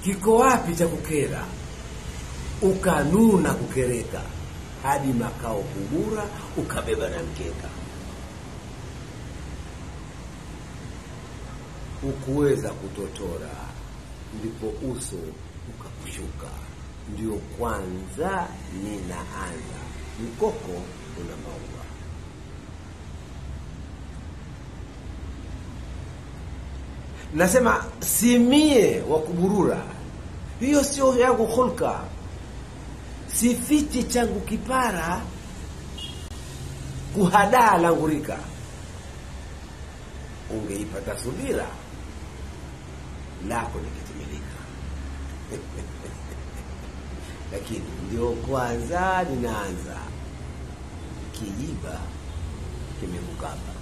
kiko wapi cha kukera ukanuna kukereka hadi makao kugura ukabeba na mkeka ukuweza kutotora ndipo uso ukakushuka ndio kwanza ninaanza mkoko una maua nasema simie wa kuburura hiyo sio yangu hulka sifichi changu kipara kuhadaa langurika ungeipata subira lako likitimilika lakini ndio kwanza ninaanza kijiba kimemkaba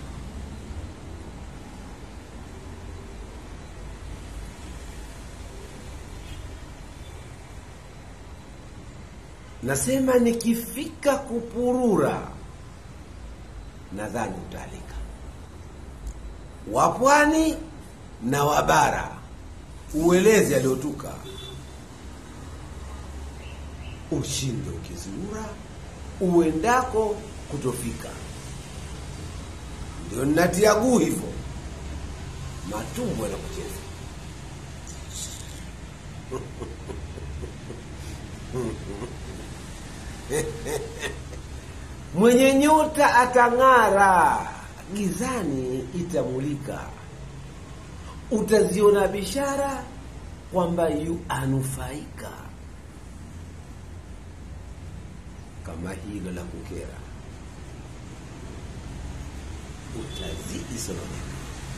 nasema nikifika kupurura nadhani utaalika wapwani na wabara ueleze aliotuka ushinde ukizurura uendako kutofika ndio ninatia guu hivyo matumbo yanakucheza mwenye nyota atang'ara gizani itamulika utaziona bishara kwamba yu anufaika kama hilo la kukera utazidi sononeka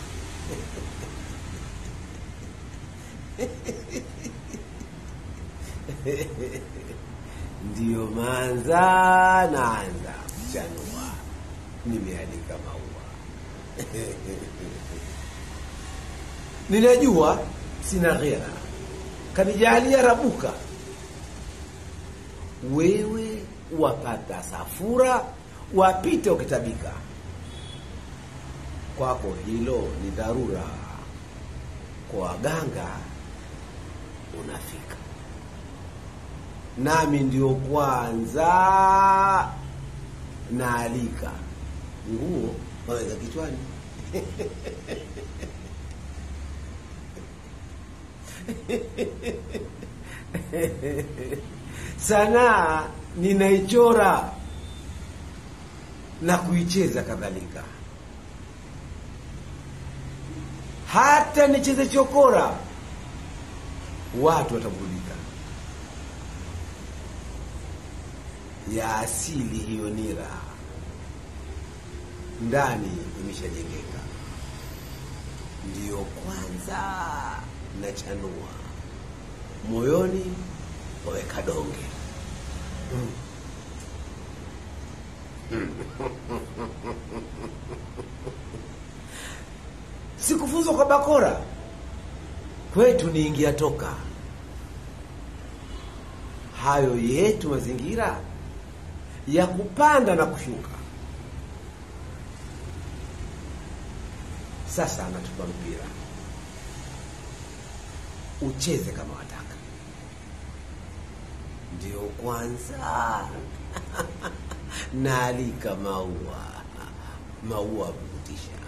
ndiyo manza naanza kuchanua nimeandika maua ninajua sina ghera kanijalia rabuka wewe wapata safura wapite ukitabika kwako hilo ni dharura kwa waganga unafika nami ndio kwanza naalika nguo waweka kichwani sanaa ninaichora na kuicheza kadhalika hata nicheze chokora watu wataburudika ya asili hiyo nira ndani imeshajengeka ndiyo kwanza nachanua moyoni waweka donge mm. sikufuzwa kwa bakora kwetu ni ingia toka hayo yetu mazingira ya kupanda na kushuka sasa anatupa mpira ucheze kama wataka ndio kwanza naalika maua maua kukutisha